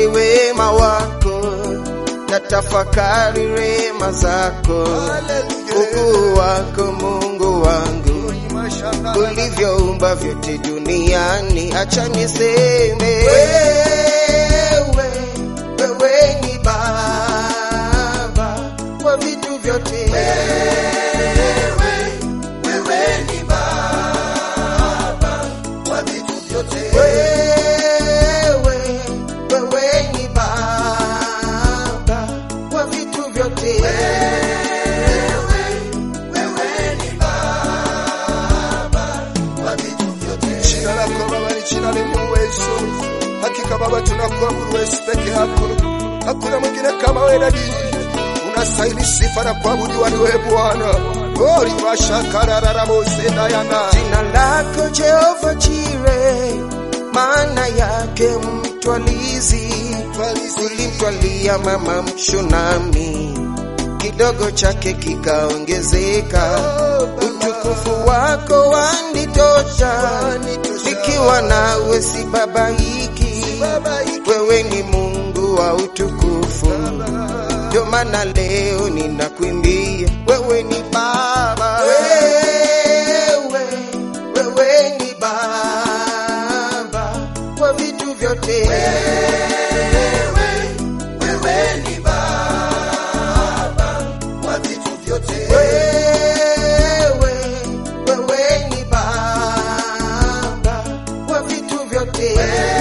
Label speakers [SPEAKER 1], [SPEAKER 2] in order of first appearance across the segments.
[SPEAKER 1] Tafakari wema wako na tafakari rema zako, ukuu wako Mungu wangu, ulivyoumba vyote duniani. Acha niseme wewe, wewe ni Baba kwa vitu vyote. Wewe, wewe ni Baba kwa vitu vyote.
[SPEAKER 2] Jina lako Baba ni jina lenye uwezo. Hakika Baba, tunakuabudu wewe peke yako, hakuna mwingine kama wewe. Nabii unastahili sifa na kuabudiwa ni wewe Bwana. Ori mashakarararabosendayana
[SPEAKER 1] Jina lako Jehova Jire, maana yake mtwalizi. Ulimtwalia mama mshunami, kidogo chake kikaongezeka. Utukufu wako wanitosha, nikiwa nawe sibabaiki. Wewe ni Mungu wa utukufu, ndio maana leo ninakuimbia. Wewe ni Baba, wewe, wewe ni Baba kwa vitu vyote. Wewe, wewe ni Baba kwa vitu vyote.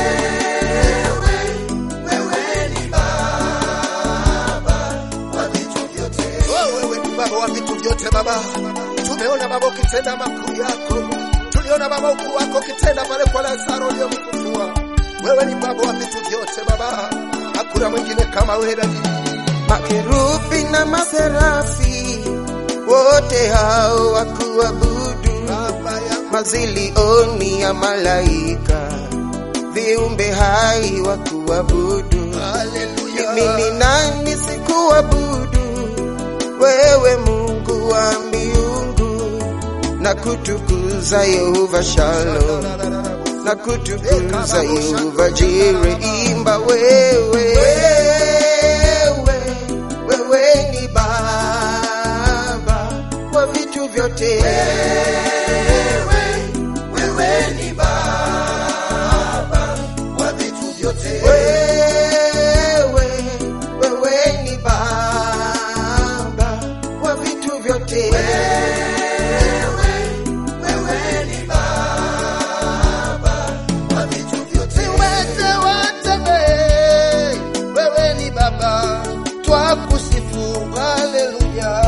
[SPEAKER 2] Oh, wewe ni Baba wa vitu vyote Baba. Tumeona Baba ukitenda makuu yako, tuliona Baba ukuu wako ukitenda pale kwa Lazaro uliyomfufua. Wewe ni Baba wa vitu vyote Baba, hakuna mwingine kama wewe. Nabii
[SPEAKER 1] Makerubi na maserafi wote hao wakuabudu,
[SPEAKER 2] Baba yangu
[SPEAKER 1] mazilioni ya malaika viumbe hai wakuabudu.
[SPEAKER 2] haleluya.
[SPEAKER 1] Mimi ni nani sikuabudu wewe, Mungu wa miungu, na kutukuza Yehova Shalom, na kutukuza Yehova Jire. Imba wewe, wewe, wewe ni Baba kwa vitu vyote. Wewe, wewe ni Baba kwa vitu vyote.
[SPEAKER 2] Viwete watembee, wewe ni Baba, twakusifu, haleluya.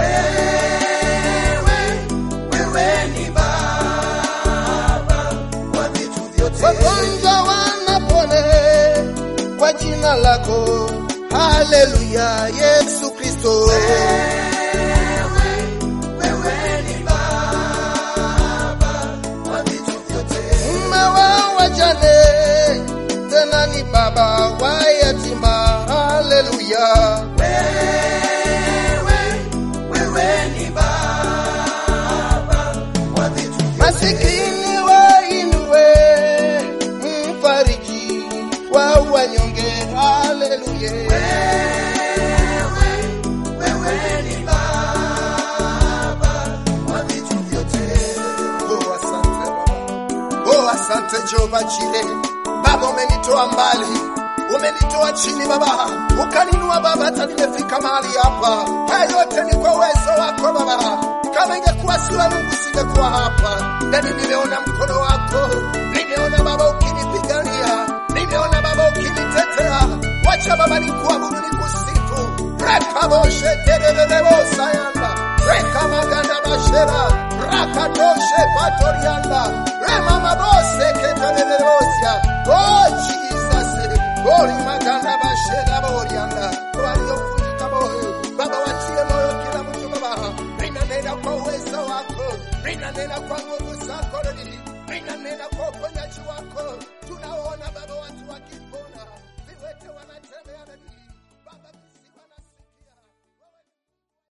[SPEAKER 2] Wagonjwa wanapone kwa jina lako, haleluya, Yesu Kristo. Mume wa wajane, tena ni baba wa yatima, haleluya. Masikini wainue, mfariji wa wanyonge, haleluya. Oh, asante Baba. Oh, asante Jehova Jire. Baba, umenitoa mbali, umenitoa chini Baba, ukaninua Baba, hata nimefika mahali hapa. Haya yote ni kwa uwezo wako Baba. Kama ingekuwa si wewe Mungu, singekuwa hapa. Yani nimeona mkono wako, nimeona Baba ukinipigania, nimeona Baba ukinitetea. Wacha Baba nikuabudu, nikusifu. Rekaboshe terererebosayanda reka maganda bashera rakatoshe patorianda remamabose keterererosya oh jesus ori maganda bashera borianda waliofunika moyo baba watie moyo kila mtu baba ninanena kwa uwezo wako ninanena kwa nguvu